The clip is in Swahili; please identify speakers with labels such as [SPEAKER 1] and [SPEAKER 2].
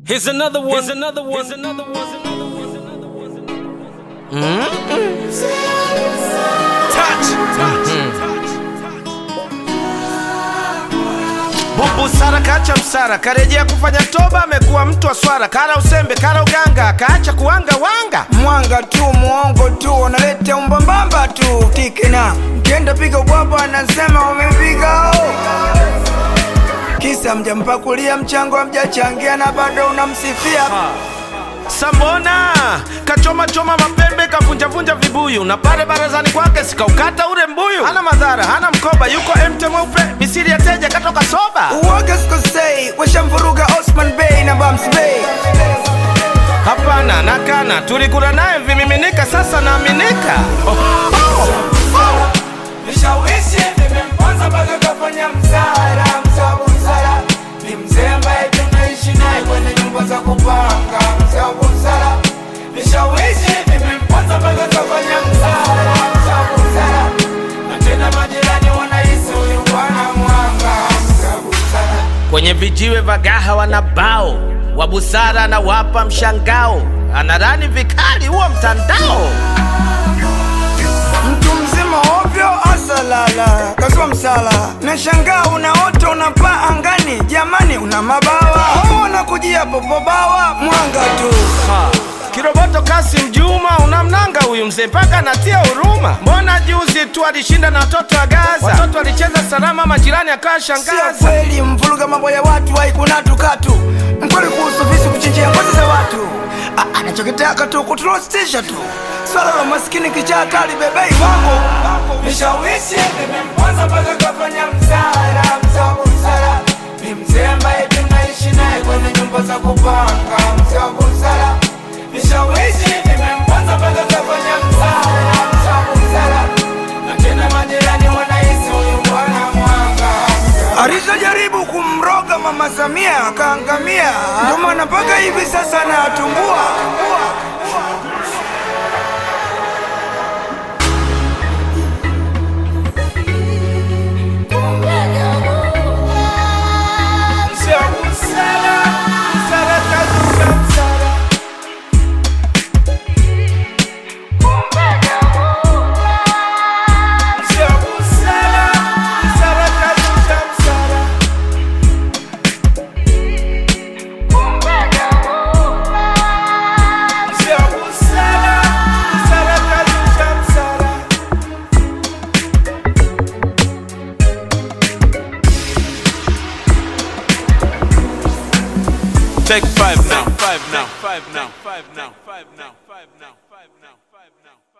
[SPEAKER 1] Here's another one. Here's another one. Here's another one. Here's another one. Here's another one. Here's another one. Touch. Touch.
[SPEAKER 2] Bubu Sara kacha msara, karejea kufanya toba, amekuwa mtu wa swara, kara usembe, kara uganga, kaacha kuwanga wanga.
[SPEAKER 3] mwanga tu mwongo tu unaleta umbambamba tu tikina mkienda piga ubwabwa anasema umepiga oh. kisa mjampakulia mchango amjachangia na bado unamsifia
[SPEAKER 2] Sambona kachoma choma mapembe, kavunjavunja vibuyu, na pale barazani kwake sikaukata ule mbuyu. Hana madhara, hana mkoba, yuko emte mweupe, misiri ya teja katoka soba.
[SPEAKER 3] uoga sikosei washamvuruga osman bey na bams bey
[SPEAKER 2] Hapana, nakana, tulikula naye vimiminika, sasa naaminika.
[SPEAKER 3] vishawishi vimemponza mpaka kafanya msara msabu msara ni mzee ambaye tunaishi naye kwenye nyumba za kupanga msabu msara vishawishi vimemponza mpaka kafanya msara msabu msara na tena majirani wanahisi huyu bwana mwanga msabu msara
[SPEAKER 2] Kwenye vijiwe vagaha wana bao wa busara na wapa mshangao, anarani vikali huo mtandao.
[SPEAKER 3] mtu mzima ovyo asalala kaswa msala nashangaa unaota unapaa angani jamani una mabawa au unakujia popobawa mwanga tu
[SPEAKER 2] Ha. Kiroboto Kasim Juma unamnanga huyu mzee mpaka anatia huruma. Mbona juzi tu alishinda na watoto wa Gaza, watoto walicheza salama, majirani akawa
[SPEAKER 3] sio
[SPEAKER 2] shangaza.
[SPEAKER 3] kweli mvuruga mambo ya watu haikunatu katu mkweli kuhusu visu kuchinjia ngozi za watu A- anachokitaka tu kutulostisha tu swala la maskini kichaa hatari bebei wangu vishawishi vimemponza mpaka kafanya msara msabu msara ni mzee ambaye tunaishi naye kwenye nyumba za kupanga msabu msara vishawishi vimemponza mpaka kafanya msara msabu msara na tena majirani wanahisi huyu bwana mwanga alizojaribu kumroga mama Samia akaangamia, ndio maana mpaka hivi sasa anatumbua.
[SPEAKER 1] Take five now. Five now. Five now. Five now. Five now. Five now. Five now. Five now.